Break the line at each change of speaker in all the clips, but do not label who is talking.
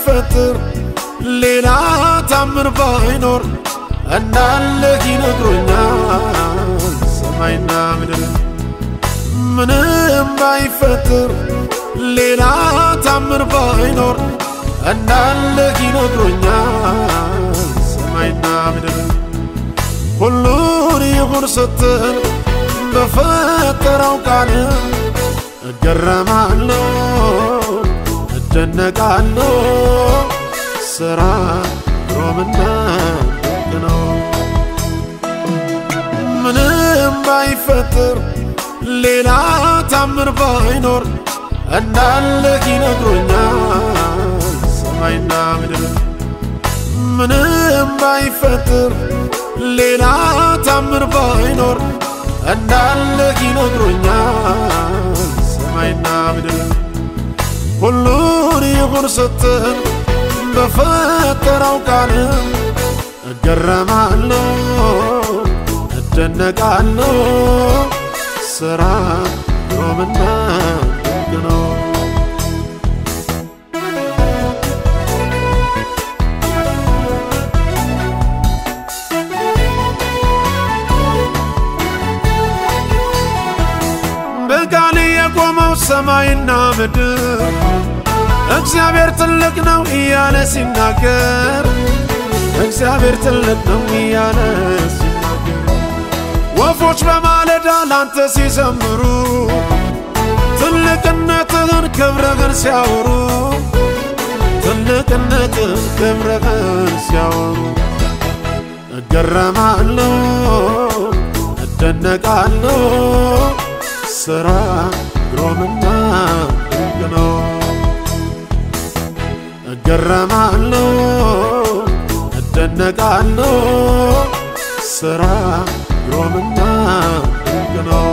ባይፈጥር ሌላ ታምር ባይኖር እንዳለህ ይነግሮኛል ሰማይና ምድር ምንም ባይፈጥር ሌላ ታምር ባይኖር እንዳለህ ይነግሮኛል ሰማይና ምድር ሁሉን ይሁን ስትል በፈጠረው ቃል እገረማለሁ እደነቃለሁ ስራ ግሩምና ድንቅ ነው ምንም ባይፈጥር ሌላ ታምር ባይኖር እንዳለህ ይነግሮኛል ሰማይና ምድር ምንም ባይፈጥር ሌላ ታምር ባይኖር እንዳለህ ይነግሮኛል ሰማይና ምድር ሁሉን ይሁን ስትል በፈጠረው ቃል እገረማለሁ እደነቃለሁ ስራ ግሩምና ድንቅ ነው በቃል የቆመው ሰማይና ምድር እግዚአብሔር ትልቅ ነው እያለ ሲናገር እግዚአብሔር ትልቅ ነው እያለ ሲናገር ወፎች በማለዳ ላንተ ሲዘምሩ ትልቅነትህን ክብርህን ሲያወሩ ትልቅነትህን ክብርህን ሲያወሩ እገረማለሁ እደነቃለሁ ስራ ግሩምና ድንቅ ነው እገረማለሁ እደነቃለሁ ስራ ግሩምና ድንቅ ነው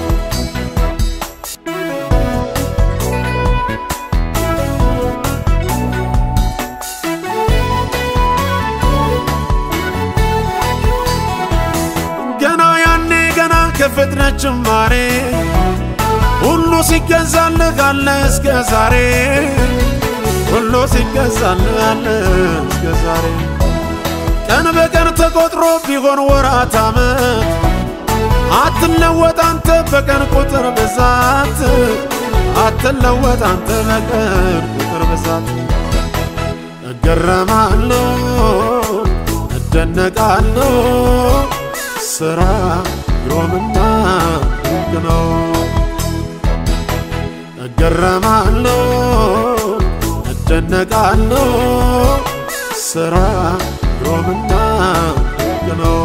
ገና ያኔ ገና ከፍጥረት ጅማሬ ሁሉ ሲገዛልህ አለ እስከ ዛሬ ሁሉ ሲገዛልህ አለ እስከ ዛሬ ቀን በቀን ተቆጥሮ ቢሆን ወራት ዓመት አትለወጥ አንተ በቀን ቁጥር ብዛት አትለወጥ አንተ በቀን ቁጥር ብዛት እገረማለሁ እደነቃለሁ ስራ ግሩምና ድንቅ ነው እገረማለሁ እደነቃለሁ ስራ ግሩምና ድንቅ ነው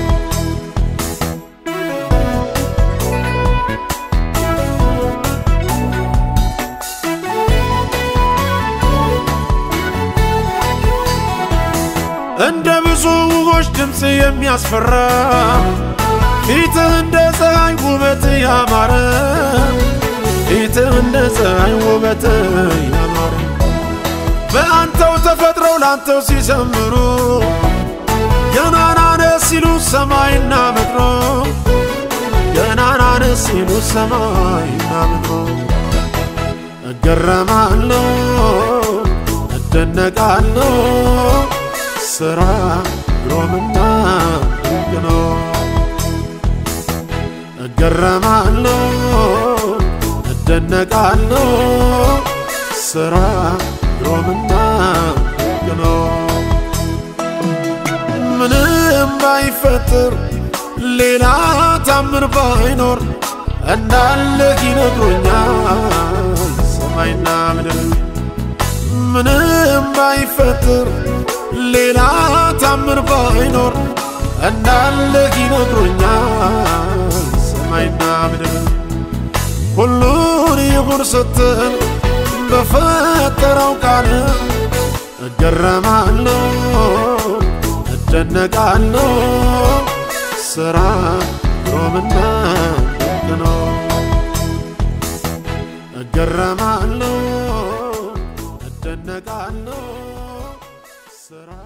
እንደ ብዙ ውሆች ድምፅ የሚያስፈራ ፊትህ እንደ ፀሐይ ውበት ያማረ ፊትህ እንደ ፀሐይ ውበት ያማረ በአንተው ተፈጥረው ላንተው ሲዘምሩ ገናናነ ሲሉ ሰማይና ምድሮ ገናናነ ሲሉ ሰማይና ምድሮ እገረማለሁ እደነቃለሁ ስራ ግሩምና ድንቅ ነው እገረማለሁ እደነቃለሁ ስራ ግሩምና ድንቅ ነው ምንም ባይፈጥር ሌላ ታምር ባይኖር እንዳለህ ይነግሮኛል ሰማይና ምድር ምንም ባይፈጥር ሌላ ታምር ባይኖር እንዳለህ ይነግሮኛል ሰማይና ምድር ሁሉን ይሁን ስትል በፈጠረው ቃል እገረማለሁ እደነቃለሁ ስራ ግሩምና ድንቅ ነው እገረማለሁ እደነቃለሁ ስራ